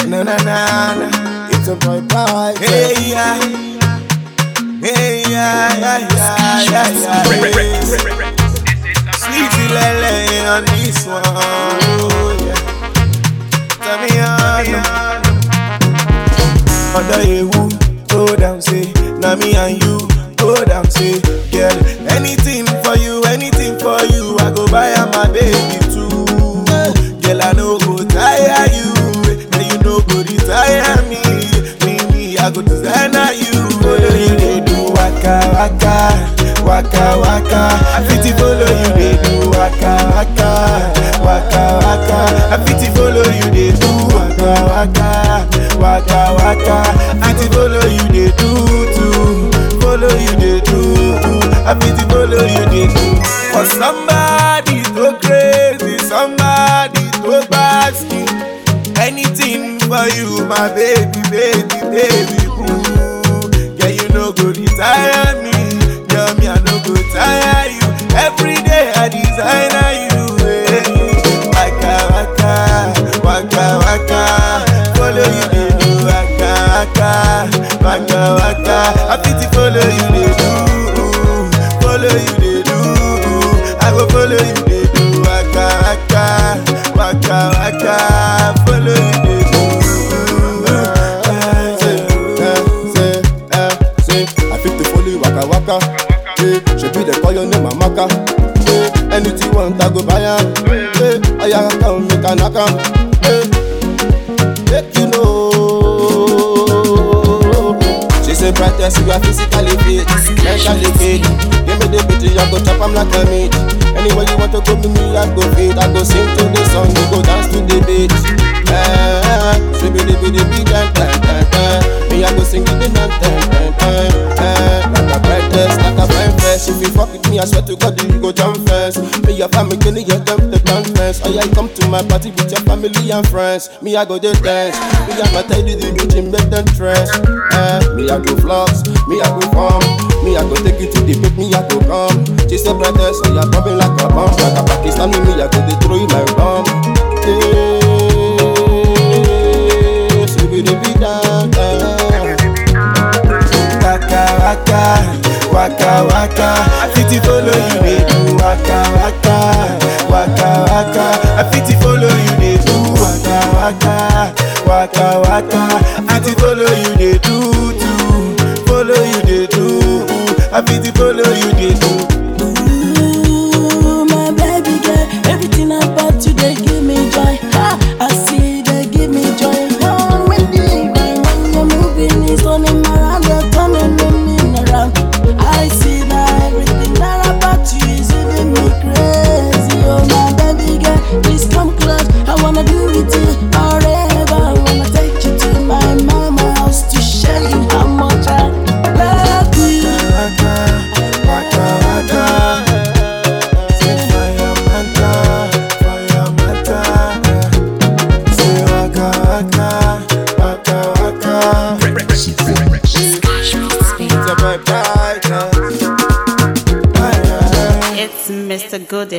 na na na na. It's a boy bye. Hey yeah, hey yeah yeah yeah yeah yeah. Sweetie lele on this one. Oh, yeah. Tell me on. Other you go down say, na me and you go down say, girl. Anything for you, anything for you, I go buy am my baby too. Girl, I no go tire you, and you no go retire me. Me, me, I go designer you. Follow you, they do waka waka, waka waka. I fit to follow you, they do waka waka, waka waka. I fit to follow you, they do waka waka, waka waka. I fit to follow you, they do too. Follow you, they do. I fit to follow you, they do. For somebody to crazy, somebody to basking. Anything for you, my baby, baby, baby, boo. Yeah, you no go retire me. Yeah, me, I no go tire you. Every day I designer you. eh. Waka, waka, waka, waka. Follow you, they do. Waka, waka, waka, waka. I fit to follow you, they do. Follow you, they do. I go follow you, they do. Waka, waka, waka, waka. Follow you, they do. Say, eh, say, eh, say, I fit to follow you waka waka. Hey, she be the call your name Amaka. Hey, anything you want I go buy am. Hey, I come make a knock am. Hey, make you know. She say brightest you are physically fit, mentally fit. Give me the beat, I go chop am like a meat. Anywhere you want to go, me, me I go fit. I go sing to the song, you go dance to the beat. Eh, she be the be the beat, eh, eh, eh. Me I go sing to the anthem, eh, eh, eh. Like a brightest, like a fine fresh. If you fuck with me, I swear to God you go jump first. Me your family, you them the conference. Oh yeah, you come to my party with your family and friends. Me I go just dance. Me I go tell you the beach and make them stress. Eh, me I go vlogs, me I go farm. Me I go take you to the beat, me I go come. She say brightest, so you popping like a bomb, like a Pakistani. Me I go they throw you like bomb. Hey, so be the beat down. eh. waka waka waka waka I fit to follow you dey do waka waka waka waka I fit to follow you dey do waka waka waka waka I fit to follow you dey do too follow you dey do I fit to follow you dey do. Ooh, my baby girl, everything about you they give me joy. Ha, I see they give me joy. Oh, when you when you're moving, it's turning around, you're turning me around. I see that everything that about you is giving me crazy. Oh, my baby girl, please come close. I wanna do with you forever. I wanna take you to my mama house to show you how much I love you. Waka waka waka. Say fire mata, fire mata. Say waka waka, waka waka. It's a boy brightest. Aye, aye. It's Mr. Goody.